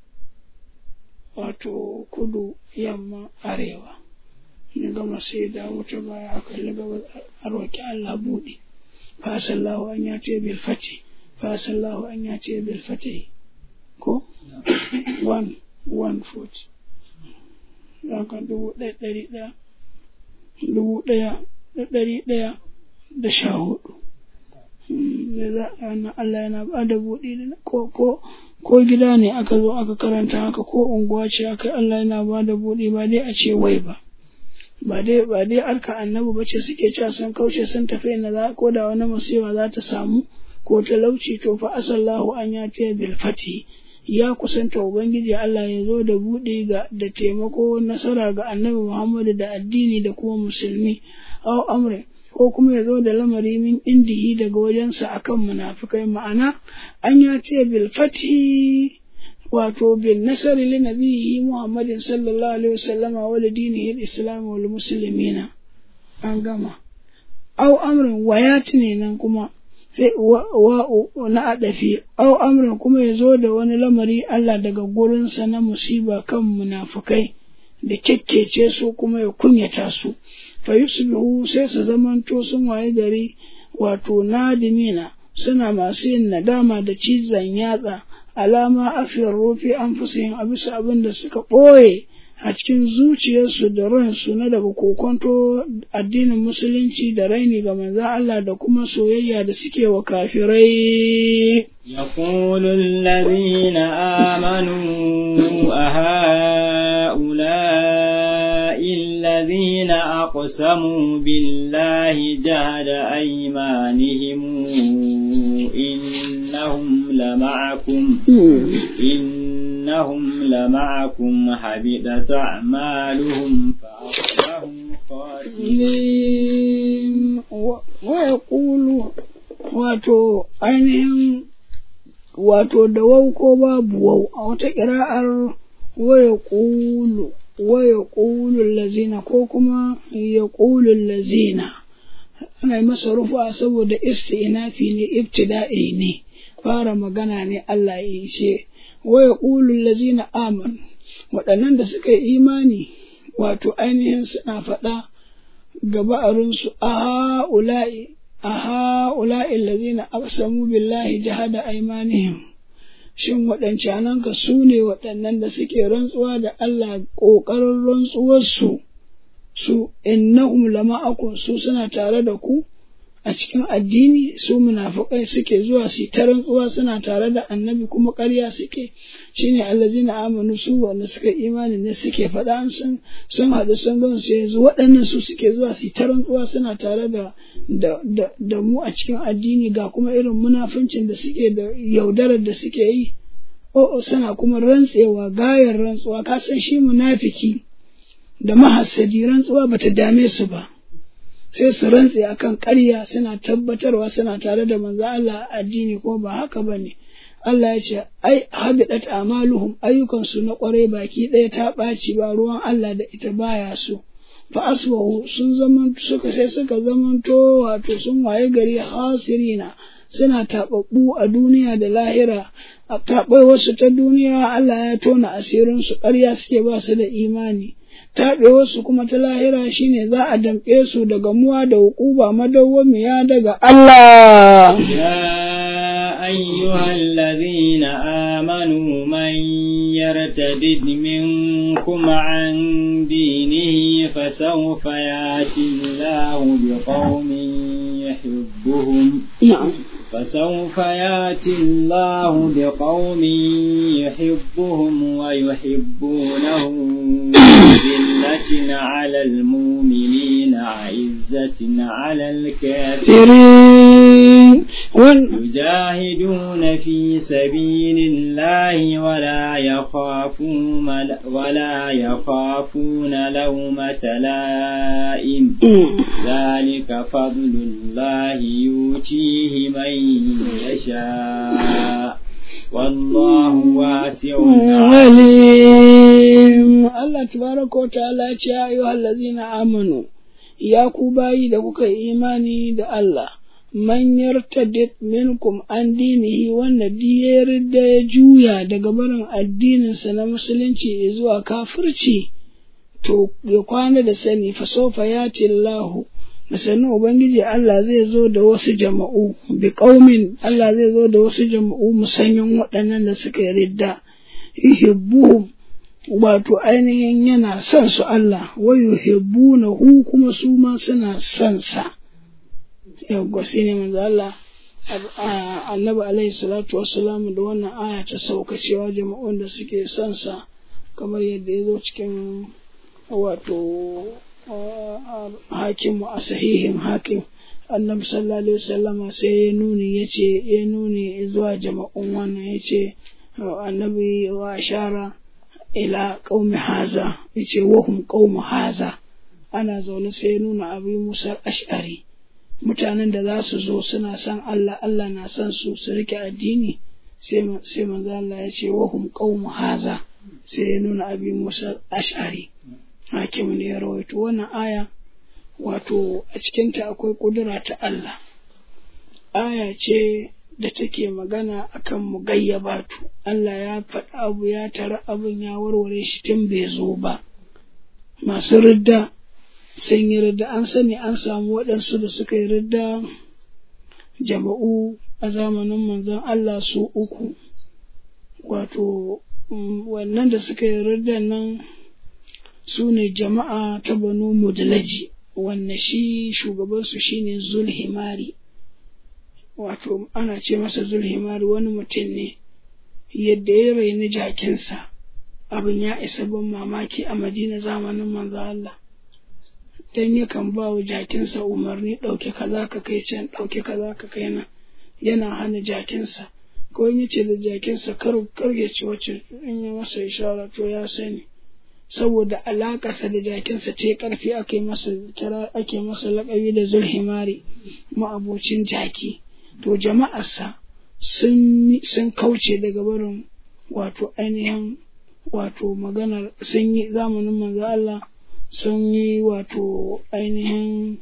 wato kudu yamma arewa ya gama sai da wuta baya a kalli gabas a roƙi Allah buɗe fa'asallahu an ya ce bil fati fa'asallahu an ya ce bil fati ko one one foot haka dubu ɗaya ɗari ɗaya dubu ɗaya da ɗari ɗaya da sha hudu da za a na Allah yana ba da buɗe ko ko ko gida ne aka zo aka karanta haka ko unguwa ce aka Allah yana ba da buɗe ba dai a ce wai ba ba dai ba dai arka annabi ba ce suke cewa sun kauce sun tafi na za ko da wani musiba za ta samu ko talauci to fa asallahu an ya ce bil fati ya kusanta Ubangiji Allah ya zo da buɗe ga da taimako nasara ga annabi Muhammadu da addini da kuma musulmi, aw amre ko kuma ya zo da lamari min indihi daga wajensa akan munafikai ma'ana an ya ce bil fati wato bil nasari li nabihi Muhammadin sallallahu alaihi wasallama wa li dinihi al-islam wal muslimina an gama aw amrin wayat ne nan kuma sai wa na adafi au amrin kuma ya zo da wani lamari Allah daga gurinsa na musiba kan munafukai da kyakkece su kuma ya kunyata su fa yusbihu sai su zamanto sun waye gari wato nadimina suna masu yin nadama da cizon yatsa alama afiyar rufi an fusayin a bisa abin da suka ɓoye a cikin zuciyarsu da ransu na daga kokonto addinin musulunci da raini ga manzan Allah da kuma soyayya da suke wa kafirai. يقول الذين آمنوا أهؤلاء الذين أقسموا بالله جهد أيمانهم إنهم لمعكم إنهم لمعكم حبطت أعمالهم فأصبحوا خاسرين ويقول wato ainihin wato da wau ko babu wau a wata ƙira'ar waya ƙulu waya ƙulun lazina ko kuma ya ƙulun lazina ana yi masa rufa saboda isti'nafi ne ibtida'i ne fara magana ne Allah ya ce waya ƙulun lazina aman waɗannan da suka yi imani wato ainihin suna faɗa gaba arinsu a ha'ula'i a ha'ula'i lazina aqsamu billahi jahada aimanihim shin waɗancananka su ne waɗannan da suke rantsuwa da Allah ƙoƙarin rantsuwarsu su innahum lama'akum su suna tare da ku a cikin addini su munafukai suke zuwa su ta rantsuwa suna tare da annabi kuma ƙarya suke shine allazina amanu su wanda suka imani ne suke faɗa sun sun haɗu sun gan su yanzu waɗannan su suke zuwa su ta rantsuwa suna tare da da, da, da mu a cikin addini ga kuma irin munafuncin da suke da yaudarar da suke yi o suna kuma rantsewa gayar rantsuwa ka san shi munafiki da mahassadi rantsuwa bata dame su ba sai su rantse akan ƙarya suna tabbatarwa suna tare da manzo Allah addini ko ba haka bane Allah ya ce ai habidat amaluhum ayyukansu na ƙwarai baki ɗaya ta ɓaci ba ruwan Allah da ita baya so fa asbahu sun zaman suka sai suka zamanto wato sun waye gari hasirina suna taɓaɓɓu a duniya da lahira a taɓai wasu ta duniya Allah ya tona asirinsu ƙarya suke ba su da imani taɓewarsu kuma ta lahira shine za a damƙe su daga muwa da hukuba madawwamiya daga Allah. يا أيها الذين آمنوا من يرتد منكم عن دينه فسوف يأتي الله بقوم يحبهم نعم فسوف ياتي الله بقوم يحبهم ويحبونه ذلة على المؤمنين عزة على الكافرين سيرين وان يجاهدون في سبيل الله ولا يخافون ولا يخافون لومة لائم ذلك فضل الله يؤتيه من يشاء والله واسع alim Allah tabaraka wa ta'ala ce ya ayyuhal ladzina amanu ya ku bayi da kuka yi imani da Allah man yartadid minkum an dinihi wanda diyar da ya juya daga barin addininsa na musulunci zuwa kafirci to ya kwana da sani fa sofa ya Allahu da sannu Ubangiji Allah zai zo da wasu jama'u, bi ƙaumin Allah zai zo da wasu jama'u musanyen waɗannan da suka yi ridda, yuhibbuhum wato ainihin yana son su Allah, wa yuhibbuna hu kuma su ma suna son sa. Yawwa shi ne manzo Allah annabi alaihi salatu wassalamu da wannan aya ta sauka cewa jama'un da suke son sa kamar yadda ya zo cikin wato hakimu a sahihin hakim annabi sallallahu alaihi wasallama sai ya nuni ya ce ya nuni zuwa jama'un wannan ya ce annabi wa ashara ila qaumi haza ya ce wahum qaumu haza ana zaune sai ya nuna abu musar ash'ari mutanen da za su zo suna son Allah Allah na son su su rike addini sai manzo Allah ya ce wahum qaumu haza sai ya nuna abi musar ash'ari hakim ne ya rawaito wannan aya wato a cikinta akwai ƙudura ta Allah aya ce da take magana akan mugayyabatu Allah ya faɗi abu ya tara abin ya warware shi tun bai zo ba masu ridda sun yi ridda an sani an samu waɗansu da suka yi ridda jama'u a zamanin manzon Allah su uku wato wannan da suka yi riddan nan su ne jama'a ta banu mudlaji wanne shi shugabansu shine zulhimari wato ana ce masa zulhimari wani mutum ne yadda ya raini jakinsa abin ya isa ban mamaki a madina zamanin manzo Allah dan yakan ba wa jakinsa umarni ɗauke kaza ka kai can ɗauke kaza ka kai nan yana hana jakinsa ko in yace da jakinsa kar kar ya ci wacce in ya masa ishara to ya sani saboda alaƙarsa da jakinsa ce ƙarfi ake masa kira ake masa laƙabi da zulhimari ma'abocin jaki to jama'arsa sun sun kauce daga barin wato ainihin wato maganar sun yi zamanin manzo Allah sun yi wato ainihin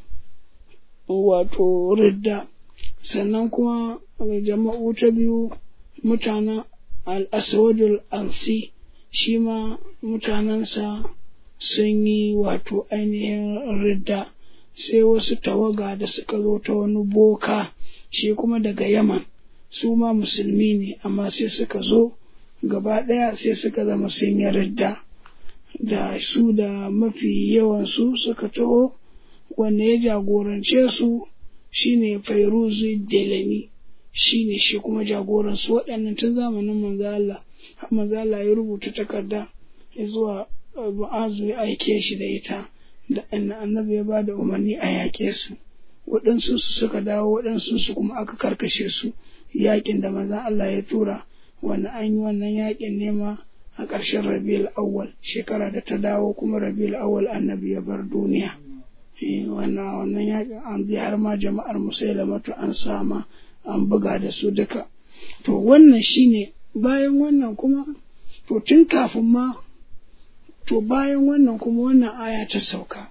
wato ridda sannan kuma jama'u ta biyu mutanen al-aswadul ansi shi ma mutanensa sun yi wato ainihin ridda sai wasu tawaga da suka zo ta wani boka shi kuma daga yaman su ma musulmi ne amma sai suka zo gaba ɗaya sai suka zama sun yi ridda da su da mafi yawansu suka taho wanda ya jagorance su shine fairuzu delami shine shi kuma jagoransu waɗannan tun zamanin manzo Allah manzo Allah ya rubuta takarda ya zuwa mu'azu ya aike shi da ita da annabi ya ba da umarni a yaƙe su waɗansu su suka dawo waɗansu su kuma aka karkashe su yaƙin da manzon Allah ya tura wani an yi wannan yaƙin nema a ƙarshen rabiul awwal shekara da ta dawo kuma rabiul awwal annabi ya bar duniya wannan wannan yaƙin an ji har ma jama'ar musailamatu an sama an buga da su duka to wannan shine bayan wannan kuma to tun kafin ma to bayan wannan kuma wannan aya ta sauka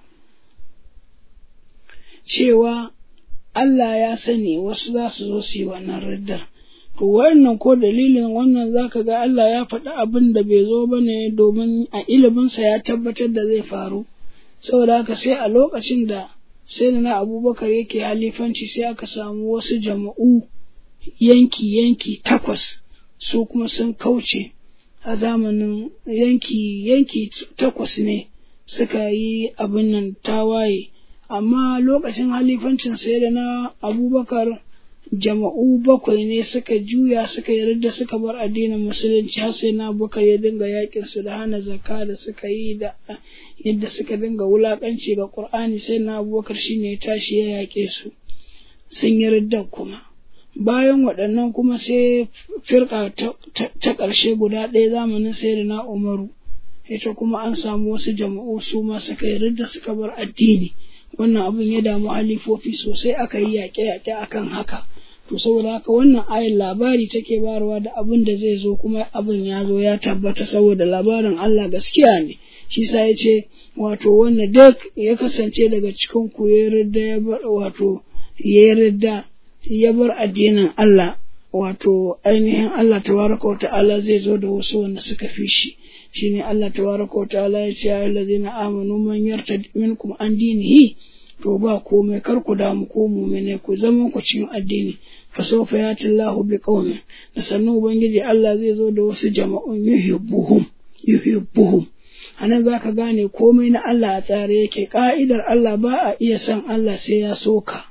cewa Allah ya sani wasu za su zo su yi wannan riddar to wannan ko dalilin wannan zaka ga Allah ya faɗi abin da bai zo ba ne domin a iliminsa ya tabbatar da zai faru saboda haka sai a lokacin da sai na abubakar yake halifanci sai aka samu wasu jama'u yanki-yanki takwas su kuma sun kauce a zamanin yanki yanki takwas ne suka yi abin nan tawaye amma lokacin halifancin sai da na abubakar jama'u bakwai ne suka juya suka yarda suka bar addinin musulunci har sai na abubakar ya dinga yakin su da hana zakka da suka yi da yadda suka dinga wulakanci ga qur'ani sai na abubakar shine ya tashi ya yake su sun yarda kuma bayan waɗannan kuma sai firka ta ƙarshe guda ɗaya zamanin sai da na umaru ita kuma an samu wasu jama'u su ma suka yarda suka bar addini wannan abin ya damu halifofi sosai aka yi yaƙe-yaƙe akan haka to saboda haka wannan ayin labari take bayarwa da abin da zai zo kuma abin ya zo ya tabbata saboda labarin Allah gaskiya ne shi sa ya ce wato wannan duk ya kasance daga cikin ku ya yarda ya bar wato ya yarda ya bar addinin Allah wato ainihin Allah tabaraka wa ta'ala zai zo da wasu wanda suka fi shi shine Allah tabaraka wa ta'ala ya ce ayyuhal ladzina amanu man yartad minkum an dinihi to ba komai kar ku damu ko mu'mine ku zama ku cikin addini fa sawfa yati Allahu bi qaumin da sannan ubangiji Allah zai zo da wasu jama'un yuhibbuhum yuhibbuhum anan zaka gane komai na Allah a tsare yake ka'idar Allah ba a iya san Allah sai ya soka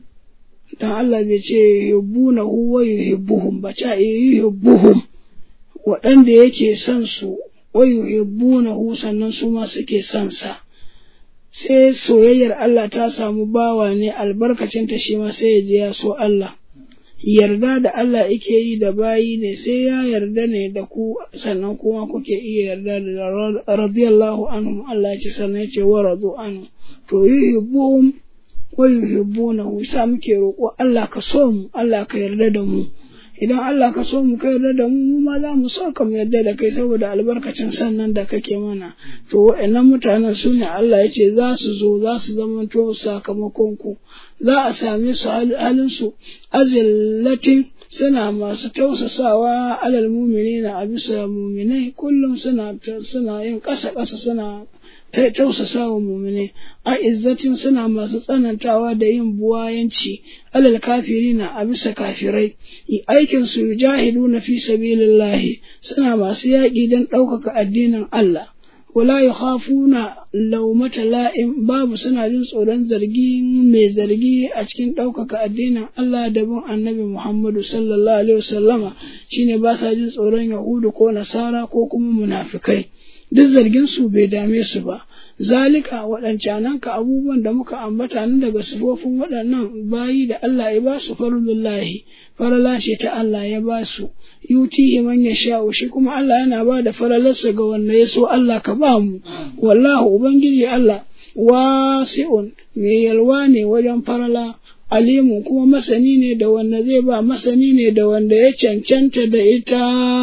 dan Allah bai ce yuhibbuna huwa yuhibbuhum ba ta yuhibbuhum waɗanda yake son su wa yuhibbuna hu sannan su ma suke son sa sai soyayyar Allah ta samu bawa ne albarkacin ta shi ma sai ya je ya so Allah yarda da Allah yake yi da bayi ne sai ya yarda ne da ku sannan kuma kuke iya yarda da radiyallahu anhum Allah ya ce sannan ya ce wa radu anhu to yuhibbuhum wa yuhibbunahu sa muke roƙo Allah ka so mu Allah ka yarda da mu idan Allah ka so mu kai yarda da mu mu ma za mu so ka mu yarda da kai saboda albarkacin sannan da kake mana to wa'annan mutanen su ne Allah ya ce za su zo za su zamanto sakamakon ku za a same su halin su azillatin suna masu tausasawa alal muminina a bisa muminai kullum suna suna yin ƙasa ƙasa suna ta tausasa wa mumine a izzatin suna masu tsanantawa da yin buwayanci alal kafirina a bisa kafirai aikin su jahilu na fi sabilillahi suna masu yaƙi don ɗaukaka addinin Allah wala yakhafuna laumata la'im babu suna jin tsoron zargi mai zargi a cikin ɗaukaka addinin Allah da bin annabi Muhammadu sallallahu alaihi wasallama shine ba sa jin tsoron Yahudu ko Nasara ko kuma munafikai duk zargin su bai dame su ba zalika waɗancanan ka abubuwan da muka ambata nan daga sifofin waɗannan bayi da Allah ya ba su farlullahi farala ce ta Allah ya ba su yutihi man yasha'u shi kuma Allah yana ba da faralarsa ga wanda ya so Allah ka ba mu wallahu ubangiji Allah wasi'un mai yalwa ne wajen farala alimu kuma masani ne da wanda zai ba masani ne da wanda ya cancanta da ita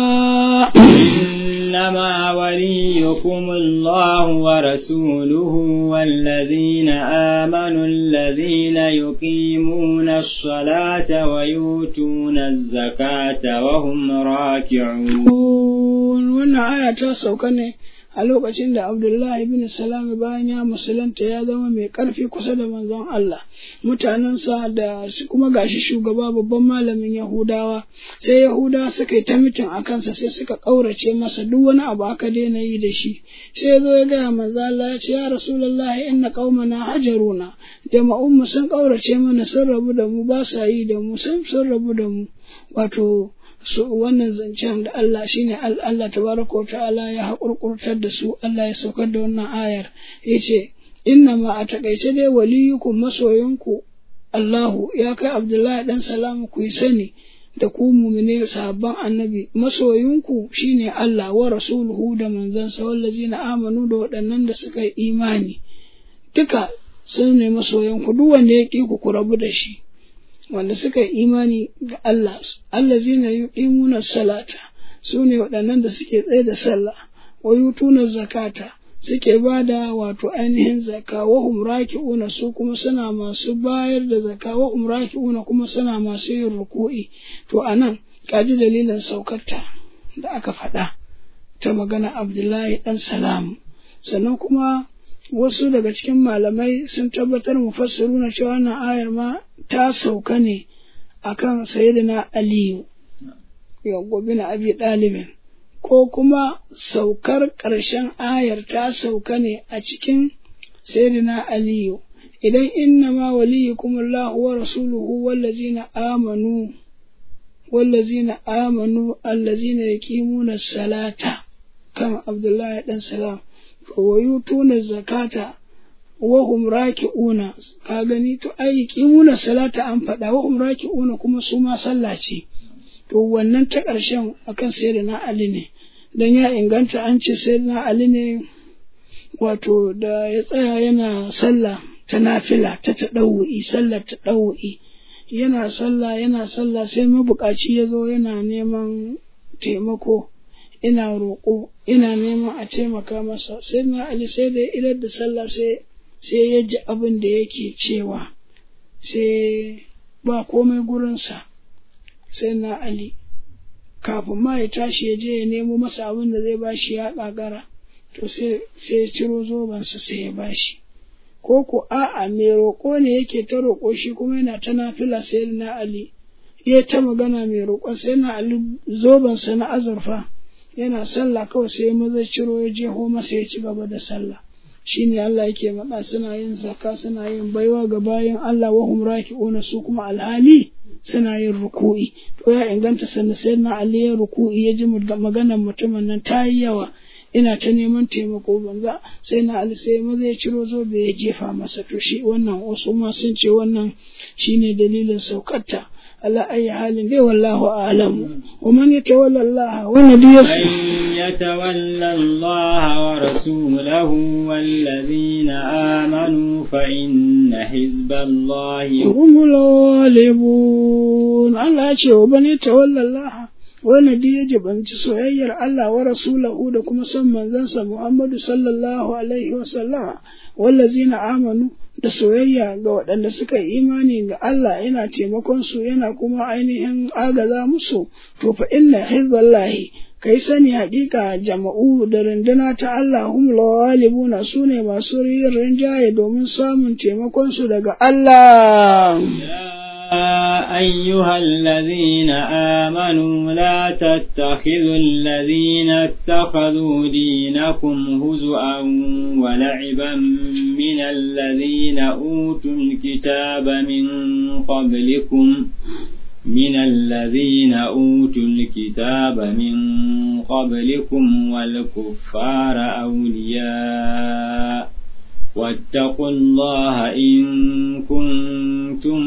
إنما وليكم الله ورسوله والذين آمنوا الذين يقيمون الصلاة ويؤتون الزكاة وهم راكعون wannan aya ta sauka ne a lokacin da Abdullahi bin Salami bayan ya musulunta ya zama mai ƙarfi kusa da manzon Allah mutanensa da su kuma gashi shugaba babban malamin Yahudawa sai Yahudawa suka yi ta mitin a kansa sai suka ƙaurace masa duk wani abu aka daina yi da shi sai ya zo ya gaya manzo Allah ya ce ya Rasulullahi inna qaumana hajaruna jama'un mu sun ƙaurace mana sun rabu da mu ba sa yi da mu sun sun rabu da mu wato su wannan zancen da Allah shine Allah tabaraka ta'ala ya haƙurƙurtar da su Allah ya saukar da wannan ayar yace inna ma a takaice dai waliyukum masoyinku Allahu ya kai Abdullahi dan salamu ku yi sani da ku mumine sahabban annabi masoyinku shine Allah wa rasuluhu da manzansa wallazina amanu da waɗannan da suka yi imani duka sun ne masoyanku duk wanda ya ƙi ku ku rabu da shi wanda suka yi imani da Allah Allah zina yuqimuna salata su ne waɗannan da suke tsaye da sallah wa yutuna zakata suke ba da wato ainihin zaka wa hum raki'una su kuma suna masu bayar da zaka wa hum raki'una kuma suna masu yin ruku'i to anan kaji dalilin saukarta da aka faɗa ta magana Abdullahi dan Salam sannan kuma wasu daga cikin malamai sun tabbatar mufassiruna cewa wannan ayar ma ta sauka ne akan sayyidina Aliyu yawwa bin Abi Dalibin ko kuma saukar ƙarshen ayar ta sauka ne a cikin sayyidina Aliyu idan inna ma waliyukumullahu wa rasuluhu wallazina amanu wallazina amanu allazina yaqimuna salata kan Abdullahi dan salam wa yutuna zakata wa hum raki'una ka gani to ai qimuna salata an faɗa wa hum raki'una kuma su ma sallah ce to wannan ta ƙarshen akan sayyidina Ali ne dan ya inganta an ce sayyidina Ali ne wato da ya tsaya yana sallah ta nafila ta taɗawu'i sallar taɗawu'i yana sallah yana sallah sai mabukaci ya zo yana neman taimako ina roƙo ina neman a taimaka masa sai na Ali sai da idar da sallah sai sai ya ji abin da yake cewa sai ba komai gurinsa sai na Ali kafin ma ya tashi ya je ya nemo masa abin da zai bashi ya ƙagara to sai ya ciro zobensa sai ya bashi ko ko a'a mai roƙo ne yake ta roƙo shi kuma yana ta nafila sai na Ali ya ta magana mai roƙon sai na Ali zobensa na azurfa yana sallah kawai sai maza ciro ya jeho masa ya ci gaba da sallah shine Allah yake maɗa suna yin zakka suna yin baiwa ga bayan Allah wa hum raki'una su kuma alhali suna yin ruku'i to ya inganta sanna sai na Ali ya ruku'i ya ji maganar mutumin nan ta yi yawa ina ta neman taimako banza sai na Ali sai maza ya ciro zobe ya jefa masa to shi wannan wasu ma sun ce wannan shine dalilin saukarta ala ayi halin dai wallahu a'lam wa man yatawalla Allah wa nabiyyu من يتولى الله ورسوله والذين آمنوا فإن حزب الله humul ghalibun Allah ya ce wa man yatawalla Allah wanda duk ya jibanci soyayyar Allah wa rasulahu da kuma son manzansa Muhammadu sallallahu alaihi wa sallama wallazina amanu da soyayya ga waɗanda suka yi imani ga Allah yana taimakon su yana kuma ainihin agaza musu to fa inna hizballahi kai sani haƙiƙa jama'u da runduna ta Allah hum lawalibuna su ne masu yin rinjaye domin samun taimakon su daga Allah يا أيها الذين آمنوا لا تتخذوا الذين اتخذوا دينكم هزؤا ولعبا من الذين أوتوا الكتاب من قبلكم من الذين أوتوا الكتاب من قبلكم والكفار أولياء واتقوا الله إن كنتم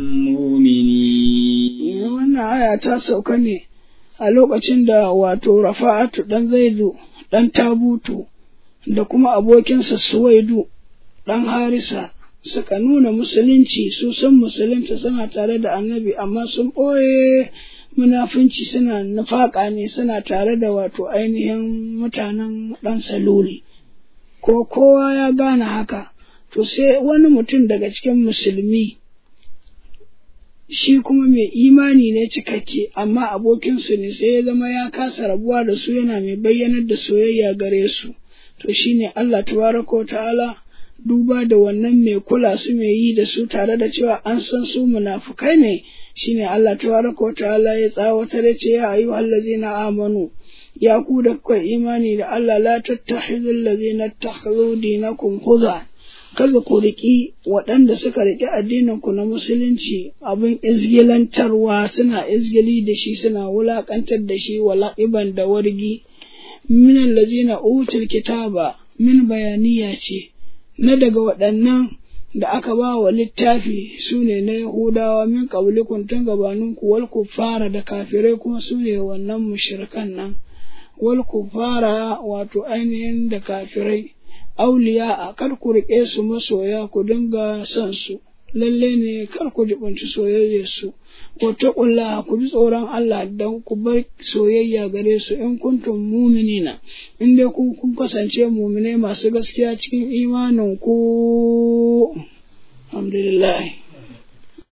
مؤمنين wannan aya ta sauka ne a lokacin da wato rafa'atu ɗan zaidu ɗan tabutu da kuma abokinsa suwaidu ɗan harisa suka nuna musulunci su san musulunta suna tare da annabi amma sun ɓoye munafunci suna nufaƙa ne suna tare da wato ainihin mutanen ɗan saluli ko kowa ya gane haka to sai wani mutum daga cikin musulmi shi kuma mai imani ne cikakke amma abokinsu ne sai ya zama ya kasa rabuwa da su yana mai bayyanar da soyayya gare su to shine Allah tabaraka ta'ala duba da wannan mai kula su mai yi da su tare da cewa an san su munafukai ne shine Allah tabaraka ta'ala ya tsawatar ya ce ya ayyuhal ladzina amanu ya ku da kuka imani da Allah la tattakhidul ladzina takhadhu dinakum khudha kada ku riƙi waɗanda suka riƙi addininku na musulunci abin izgilantarwa suna izgili da shi suna wulaƙantar da shi wala'iban da wargi min allazina utul kitaba min bayaniya ce na daga waɗannan da aka ba wa littafi su ne na Yahudawa min ƙabulikun tun gabaninku wal fara da kafirai kuma su ne wannan mushrikan nan wal fara wato ainihin da kafirai auliya a kar ku riƙe su masoya ku dinga son su lalle ne kar ku jibunci soyayyar su ko taqulla ku ji tsoron Allah dan ku bar soyayya gare su in kuntum mu'minina in dai ku kun kasance mu'mine masu gaskiya cikin imanin ku alhamdulillah